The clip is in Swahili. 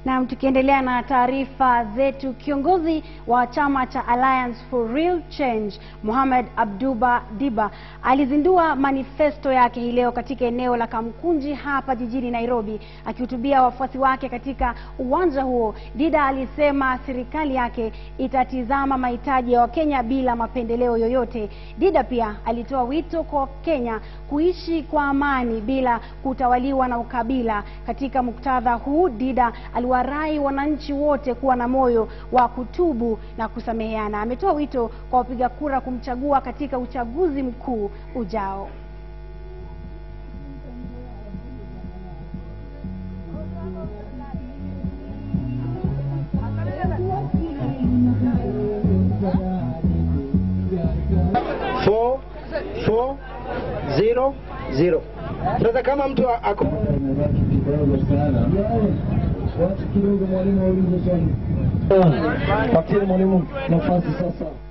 Na tukiendelea na taarifa zetu, kiongozi wa chama cha Alliance for Real Change Mohamed Abduba Diba alizindua manifesto yake hii leo katika eneo la Kamkunji hapa jijini Nairobi. Akihutubia wafuasi wake katika uwanja huo, Dida alisema serikali yake itatizama mahitaji ya Wakenya bila mapendeleo yoyote. Dida pia alitoa wito kwa Wakenya kuishi kwa amani bila kutawaliwa na ukabila. Katika muktadha huu, Dida aliwarai wananchi wote kuwa na moyo wa kutubu na kusameheana. Ametoa wito kwa wapiga kura kumchagua katika uchaguzi mkuu ujao. Four, four, zero, zero. Sasa kama mtu ako Imebaki kidogo sana. Wacha kidogo mwalimu aulize swali. Patie mwalimu nafasi sasa.